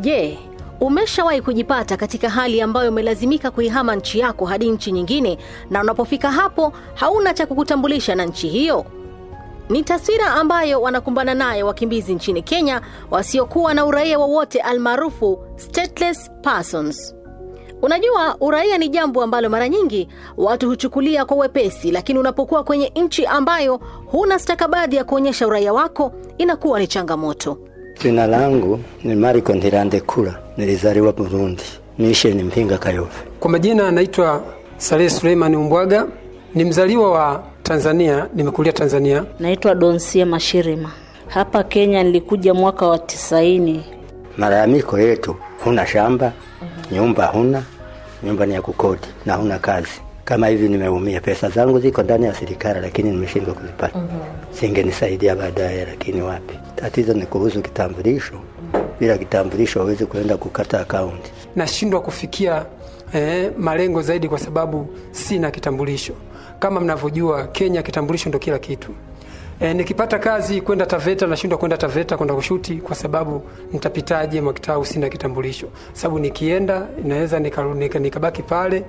Je, umeshawahi kujipata katika hali ambayo umelazimika kuihama nchi yako hadi nchi nyingine, na unapofika hapo hauna cha kukutambulisha na nchi hiyo? Ni taswira ambayo wanakumbana nayo wakimbizi nchini Kenya wasiokuwa na uraia wowote almaarufu stateless persons. Unajua, uraia ni jambo ambalo mara nyingi watu huchukulia kwa wepesi, lakini unapokuwa kwenye nchi ambayo huna stakabadhi ya kuonyesha uraia wako inakuwa ni changamoto. Jina langu ni Mariko Ndirandekura, nilizaliwa Burundi, misheni Mpinga Kayove. Kwa majina anaitwa Saleh Suleiman Umbwaga, ni mzaliwa wa Tanzania, nimekulia Tanzania. Naitwa Donsia Mashirima. Hapa Kenya nilikuja mwaka wa tisaini. Malalamiko yetu, huna shamba, nyumba huna, nyumba ni ya kukodi na huna kazi. Kama hivi nimeumia, pesa zangu ziko ndani ya serikali, lakini nimeshindwa kuzipata. Singenisaidia baadaye, lakini wapi. Tatizo ni kuhusu kitambulisho. Bila kitambulisho hawezi kuenda kukata akaunti. Nashindwa kufikia eh, malengo zaidi kwa sababu sina kitambulisho. Kama mnavyojua, Kenya kitambulisho ndo kila kitu. E, nikipata kazi kwenda Taveta nashindwa kwenda Taveta kwenda kushuti kwa sababu nitapitaje Mwakitau sina kitambulisho. Sababu nikienda inaweza nikabaki nika, nika pale,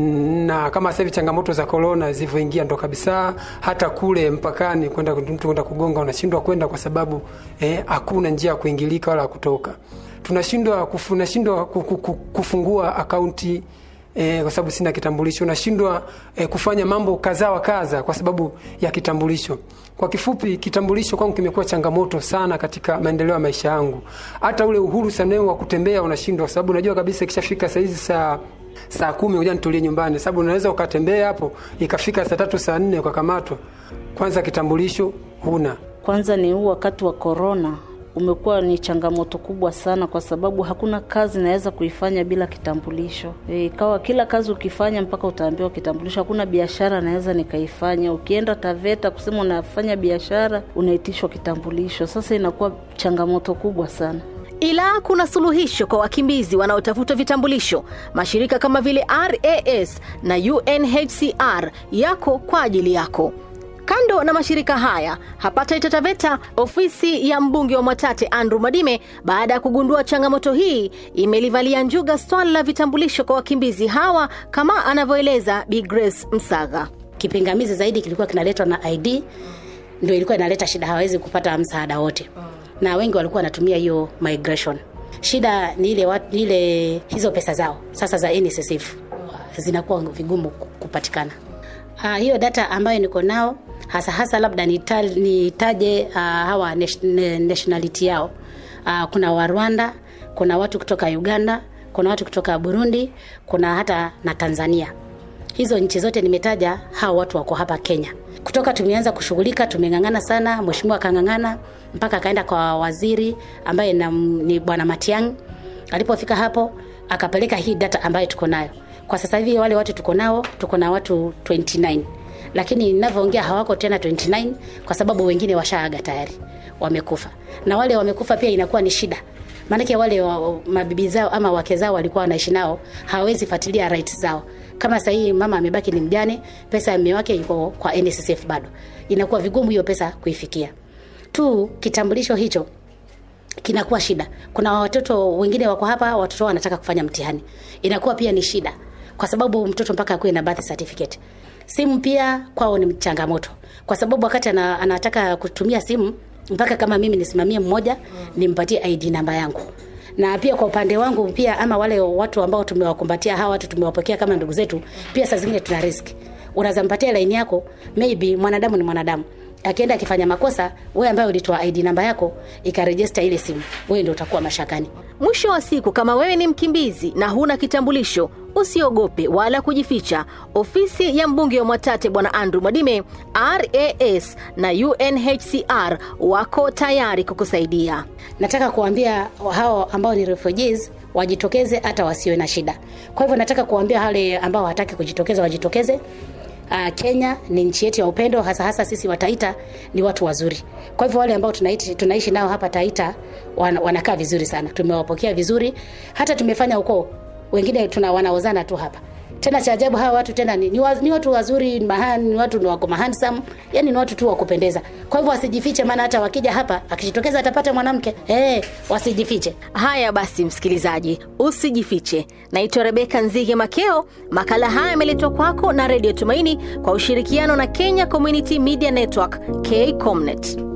na kama sasa hivi changamoto za corona zilivyoingia ndo kabisa, hata kule mpakani kwenda mtu kwenda kugonga unashindwa kwenda kwa sababu hakuna eh, njia ya kuingilika wala kutoka. Tunashindwa kufu, nashindwa kufungua akaunti E, kwa sababu sina kitambulisho nashindwa e, kufanya mambo kadha wa kadha kwa sababu ya kitambulisho. Kwa kifupi, kitambulisho kwangu kimekuwa changamoto sana katika maendeleo ya maisha yangu. Hata ule uhuru sana wa kutembea unashindwa, kwa sababu unajua kabisa ikishafika saa hizi saa saa kumi ngoja nitulie nyumbani, sababu unaweza ukatembea hapo ikafika saa tatu saa nne ukakamatwa. Kwanza kitambulisho huna. Kwanza ni huu wakati wa korona umekuwa ni changamoto kubwa sana, kwa sababu hakuna kazi naweza kuifanya bila kitambulisho. Ikawa e, kila kazi ukifanya mpaka utaambiwa kitambulisho. Hakuna biashara naweza nikaifanya. Ukienda Taveta kusema unafanya biashara, unaitishwa kitambulisho. Sasa inakuwa changamoto kubwa sana ila kuna suluhisho kwa wakimbizi wanaotafuta vitambulisho. Mashirika kama vile RAS na UNHCR yako kwa ajili yako. Kando na mashirika haya, hapa Taita Taveta, ofisi ya mbunge wa Mwatate Andrew Madime, baada ya kugundua changamoto hii, imelivalia njuga swala la vitambulisho kwa wakimbizi hawa, kama anavyoeleza Bi Grace Msaga. Kipingamizi zaidi kilikuwa kinaletwa na ID, ndio ilikuwa inaleta shida, hawezi kupata msaada wote, na wengi walikuwa wanatumia hiyo migration. Shida ni ile, wat, ile hizo pesa zao sasa za NSSF zinakuwa vigumu kupatikana. Uh, hiyo data ambayo niko nao hasa hasa labda nitaje uh, hawa nationality yao. Uh, kuna wa Rwanda, kuna watu kutoka Uganda, kuna watu kutoka Burundi, kuna hata na Tanzania. Hizo nchi zote nimetaja, hao watu wako hapa Kenya. Kutoka tumeanza kushughulika, tumeng'ang'ana sana, mheshimiwa akang'ang'ana mpaka akaenda kwa waziri ambaye na, ni bwana Matiang'i. Alipofika hapo akapeleka hii data ambayo tuko nayo kwa sasa hivi wale watu tuko nao, tuko na watu 29 lakini ninavyoongea hawako tena 29 kwa sababu wengine washaaga tayari, wamekufa. Na wale wamekufa pia inakuwa ni shida, maanake wale wa, mabibi zao ama wake zao walikuwa wanaishi nao, hawawezi fuatilia rights zao. Kama sasa hii mama amebaki ni mjane, pesa ya mume wake iko kwa NSSF bado, inakuwa vigumu hiyo pesa kuifikia. Tu kitambulisho hicho kinakuwa shida. Kuna watoto wengine wako hapa, watoto wanataka kufanya mtihani, inakuwa pia ni shida kwa sababu mtoto mpaka akuwe na birth certificate. Simu pia kwao ni changamoto, kwa sababu wakati ana, anataka kutumia simu mpaka kama mimi nisimamie mmoja nimpatie ID namba yangu. Na pia kwa upande wangu pia, ama wale watu ambao tumewakumbatia hawa watu tumewapokea kama ndugu zetu, pia saa zingine tuna risk. Unaweza mpatia line yako, maybe mwanadamu ni mwanadamu akienda akifanya makosa, wewe ambaye ulitoa ID namba yako ikarejesta ile simu, wewe ndio utakuwa mashakani. Mwisho wa siku, kama wewe ni mkimbizi na huna kitambulisho, usiogope wala kujificha. Ofisi ya mbunge wa Mwatate Bwana Andrew Mwadime, RAS na UNHCR wako tayari kukusaidia. Nataka kuambia hao ambao ni refugees wajitokeze, hata wasiwe na shida. Kwa hivyo nataka kuambia wale ambao hawataki kujitokeza wajitokeze. Uh, Kenya ni nchi yetu ya upendo, hasa hasa sisi wa Taita ni watu wazuri. Kwa hivyo wale ambao tunaishi, tunaishi nao hapa Taita wan, wanakaa vizuri sana, tumewapokea vizuri, hata tumefanya ukoo wengine tuna wanaozana tu hapa tena cha ajabu hawa watu tena ni, ni, wa, ni watu wazuri mahani, ni watu ni wako mahandsome yani ni watu tu wa kupendeza kwa hivyo wasijifiche maana hata wakija hapa akijitokeza atapata mwanamke eh wasijifiche Haya basi, msikilizaji, usijifiche. Naitwa Rebeka Nzige Makeo. Makala haya yameletwa kwako na Redio Tumaini kwa ushirikiano na Kenya Community Media Network, KCOMNET.